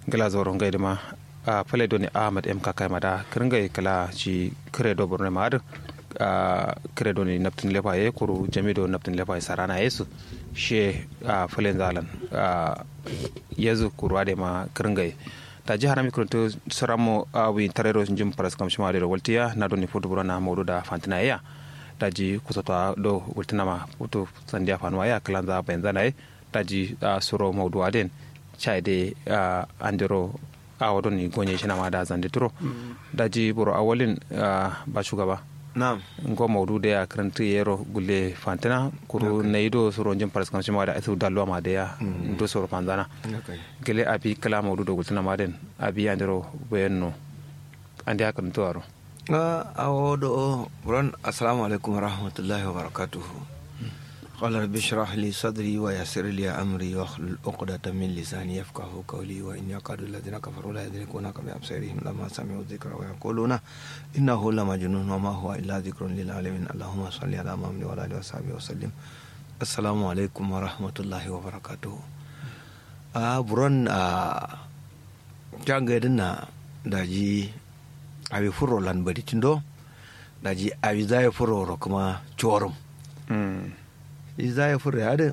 gala zoro ngai dama a pale doni ahmad m kakai mada kiringai kala ci kire do borne maad a kire doni naptin lepa ye kuru jami do naptin lepa ye sarana yesu she a pale zalan a yezu kuru ade ma kiringai ta ji harami kuruntu saramo a wi tarero jim paras kam shima de waltiya na doni foto burana mawdu da fantina ya ta ji kusata do wultina ma foto sandiya fanuwa ya kalanza bayan zanaye ta ji suro mawdu aden caide uh, andiro a wadon ni gonye shi na ma da zande turo daji buru awalin uh, ba shugaba na'am ngo maudu da ya karanta yero gulle fantina kuru na ido suro jin paras kan ma da asu dalwa ma da ya ndo suro panzana gele abi kala maudu do gultana ma den abi andiro bayanno andi aka nto aro a awodo ron assalamu alaikum warahmatullahi wabarakatuhu قال رب اشرح لي صدري ويسر لي امري واحلل عقدة من لساني يفقه قولي وان يكاد الذين كفروا لا يدركونك بابصارهم لما سمعوا الذكر ويقولون انه لمجنون وما هو الا ذكر للعالمين اللهم صل على محمد وعلى اله وصحبه وسلم السلام عليكم ورحمة الله وبركاته a buron a jangadin na daji abi furo lan bari tindo daji abi zai furo kuma chorum za ya fura yadda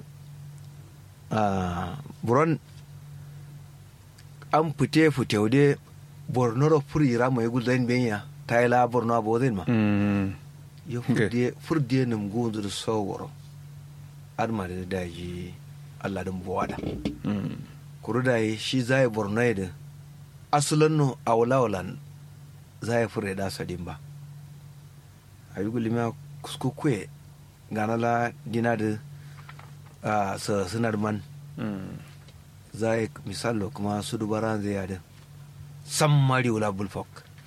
a buron an fite fite wude borno da furi ra mai gulzain benya ta yi la borno abu zai ma ya furde nim gunzu da sauwaro adma da daji allah din buwada kuru da yi shi za ya borno ya da asalin no a wulawalan za ya fura da sadin ba a yi gulima kuskukwe gana la dina da uh, sa sinar man za a misalo kuma su dubara zai yada san mari wula bulfok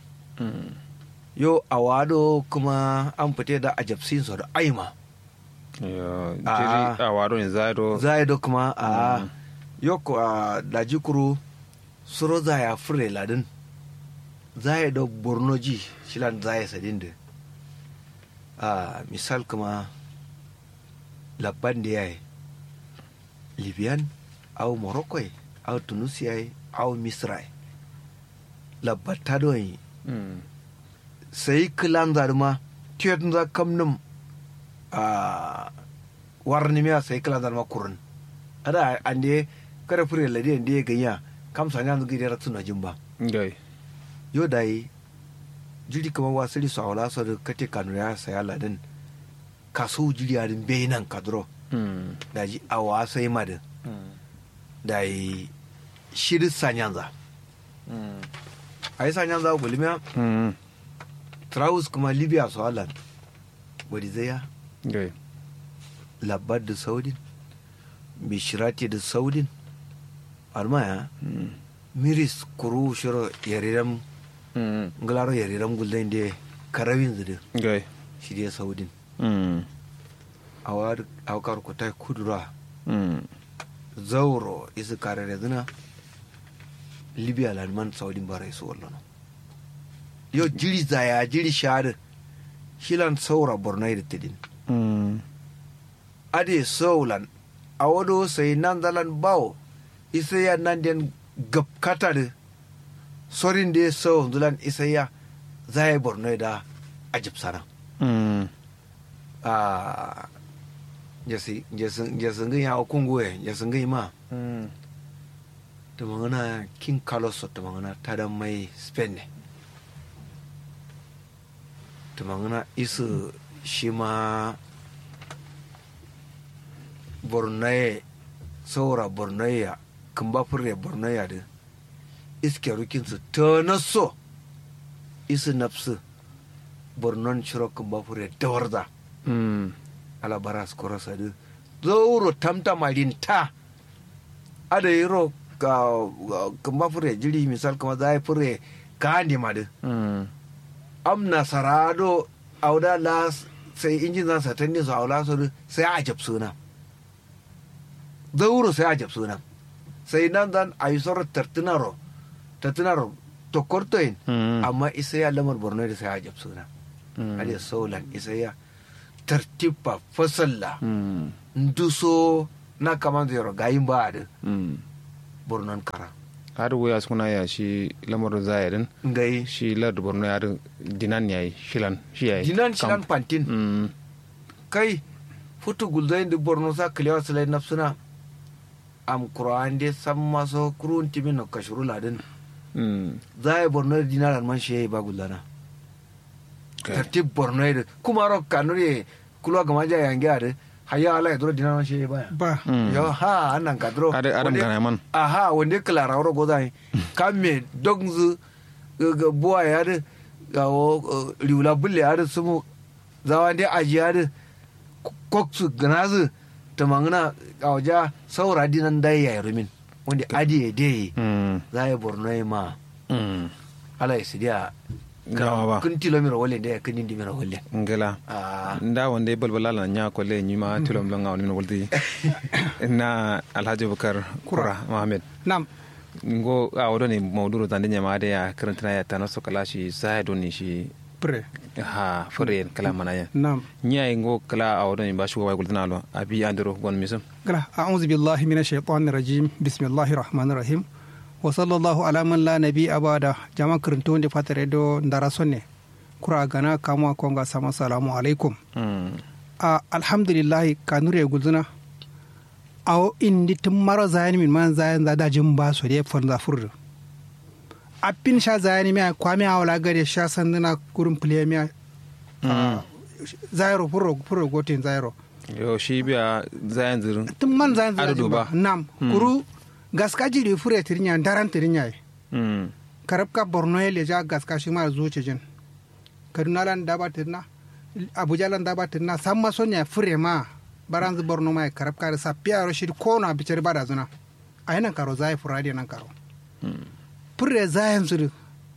yo a wado kuma an fite da ajabsin su da aima jiri a wado ne zaido zaido kuma a yo ko a daji kuro suro za ya fure ladin zaido bornoji shilan zai sadin da a misal kuma labban da ya yi libyan au morocco au tunisia au misra labbata don yi sai kilan zarma tiyatun za kamnin a warni miya sai kilan zarma kurun ada an da kada fure ladi da ya ganya kam sanya yanzu gidi ratu na jin ba yo da yi jiri kamar wasu lisu a wala da kate kanu ya saya ladin kaso jiriyarin benin kadro da ji a wasa yi madin da yi shirin sanyanza a yi sanyanza a gulmiya traus kuma libya su halan wadda zai ya labar da saudin bishirati da saudin almaya miris kuru shiro yariran ngalaro yariran gulden da karawin zudu shi da saudin a wakar ku ta kudura zauro isi karere zina libya lalman saudin bara isu wallo yo jiri zaya jiri shahada shilan saura borno da tidin ade saulan a wado sai nan zalan bawo isa ya nan den gabkata da sorin da ya sau zulan isa ya zaya borno da ajib sana a jasingai ya okungue jasingai ma ta magana king carlos ta magana ta da mai spain ne ta magana isu shi ma bornaye saura bornaya kan ba fure bornaya da iske rukinsu ta naso isu nafsu bornon shiro kan ba fure dawarza ala baras koro sadu zoro tamta marin ta ada yiro ka kamba fure jiri misal kama zai fure ka handi madu am nasarado auda la sai injin zan satan ne su aula su sai a jab suna zauro sai a jab suna sai nan zan a yi sauran tartunaro tartunaro to kortoyin amma isa ya lamar borno da sai a jab suna ada saulan isa ya tartiba fasalla nduso na kaman zero gayin ba da bornon kara har wuya suna ya shi lamarin zayarin ngai shi lardu borno ya dinan yayi shilan shi yayi dinan shilan pantin mm kai futu gulzain di borno sa kliwa sala nafsuna am qur'an de samma so kurun timin no kashuru ladin mm zai borno dinar man shi ba gullana Okay. tartib borno de kuma ro kanuri kulwa gama ja yange ade haya ala ya duro dinar man shi ba ba Mm. yo ha annan ka duro Ade- adam Wande- gana man aha wanda klara wuro gozai kamme dogzu ga buwa ya de ga wo riula bulle ya de sumu zawa de aji ya de koksu ganazu ta mangana a waja saura dinan dai ya rumin wanda adi ya de mm za ya borno ya ma mm ala ya sidiya gawa ba kun tilomira wale da ya kun indi mira wale ngela ah nda wanda ya balbala la nya ko le nyima tilom longa wani wuldi na alhaji bukar kura mohammed nam ngo a wodo ni mawduru tande nyama de ya karantana ya tanaso kala shi sai do ni shi pre ha fure kala mana ya nam nya ngo kala a wodo ni ba shugo way gultana lo abi andiro gon misum gala a'udhu billahi minash shaitanir rajim bismillahir rahmanir rahim wa sallallahu ala man la nabi abada jama kirinto wonde fatare do ndara sonne kura gana kamwa konga sama salamu alaikum mm a alhamdulillahi kanure gulzuna aw indi tum maro zayani min man zayan za da jin ba so de fon za furdu appin sha zayani mi kwami awla gade sha sanduna kurum play mi mm zairo furo furo gotin zairo yo shi biya zayan zirin tum man zayan za Adudu ba. nam kuru gaska jiri fure tirinya daran tirinya mm karab ka borno ya leja gaska shi ma zuce jin kaduna lan daba tirna abuja lan daba tirna samma sonya fure ma baranzu borno ma karab ka sa piaro shi ko na bicer bada zuna a yanan karo zai furadi nan karo fure zayan zuru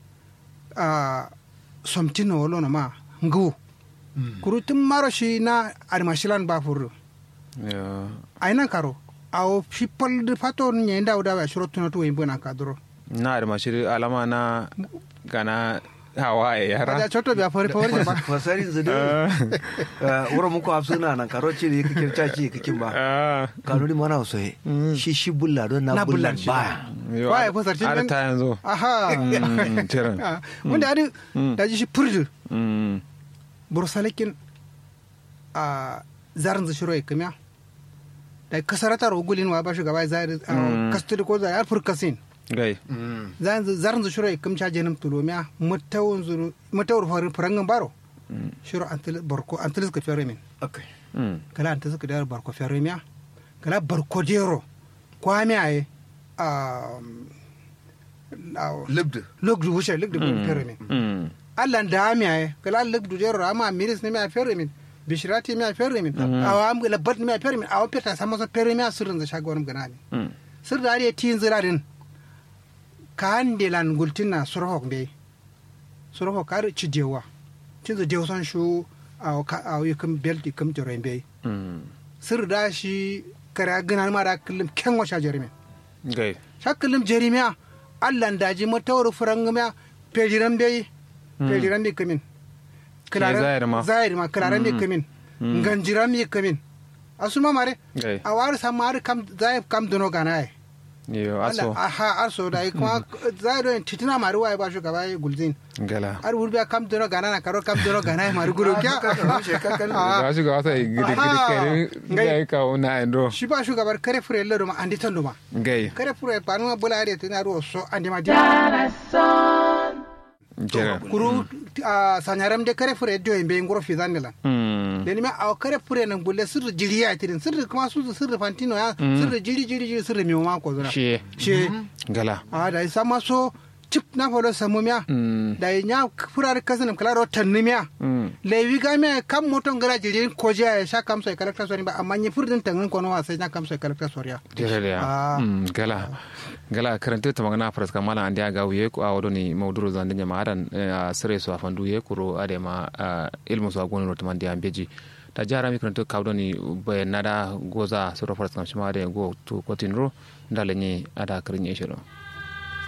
a somtino wolo na ma ngu kuru tun maro shi na armashilan ba furu yo a yanan karo awo shi pol de fato nye nda uda ba shiro tunato yimbo na kadro na da mashi alama na gana hawaye kada yara choto biya fori fori ba fasarin zu da wura muku hafsuna nan karo ce da ya kakin caci kakin ba ah kanuri mana so shi shi bulla don na Na bullan bullan shi baya yo Waye fa sarkin ar nan? ta yanzu aha mm tiran Ah, wanda adi Mm. da ji shi purdu mm bursalikin a zarin zu shiro ikamiya da kasarata rogulin wa ba shugaba zai Mm. kastudi ko zai alfur kasin gai zarin zu shiro ikam cha jenim tulomiya mutawun zuru mutawur farin furangan baro Mm. shiro antil barko antil ka fere min okay mm kala antil ka dar barko fere miya kala barko dero kwami aye a libdu lugdu wuce lugdu fere min mm allah da mi ay kala leg du jero ama miris ne mi a ferre min bishirati mi a ferre min awa am la bat mi a ferre min awa peta sama so ferre mi a sirrin za shago wani gana mi mm sir da ari tin zirarin ka hande lan gultina surhok be surhok kar ci dewa tin za dewa san shu awa ka awa yukam belti kam jero be mm sir da shi kara gana ma da kullum ken wa sha jerimi gai sha kullum jerimiya allah daji matawar furangamiya pejiran be pejiran be kamin zahiri ma. zahiri ma kilaran be kamin ganjiran be kamin asuma mare gai a wari sama har kam zai kam dono gana ai yo Allah aso aha arso da yi kuma zai don titina mari wai ba shi gaba gulzin gala har wurbiya kam dono gana na karo kam dono gana ai mari guru kya Ah, ga shi ga wata gidi gidi Aha. kare Gai. gai ka una endo shi ba shugabar kare fure lero ma andi tan duma gai kare fure panu ma bula ari tina ro so andi ma di jere kuru a sanyaram de kare fure do be ngoro fi zanela mm deni ma aw kare fure nan bulle sirri jiri ya tirin sirri kuma su sirri fantino ya sirri jiri jiri jiri sirri mi ma ko zuna shi she gala a da sama so chip na folo samu miya mm da nya furar kasanam kala ro tanni miya mm lewi ga miya kam moton gara jiri ko je ya sha kam so kalakta sori ba amma ni furdin tangin ko no wasa nya kam so kalakta sori ya jere da Ah. mm gala gala karanta ta magana faras kamala an dia ga wuye ko a wodo ni mawduru zan dinya maadan a sere so afandu ye kuro ade ma ah, ilmu so agoni rotman dia beji ta jara mi karanta kawdo ni be nada goza soro faras kam shima ade go to kotinro ndale ni ada karin yeshiro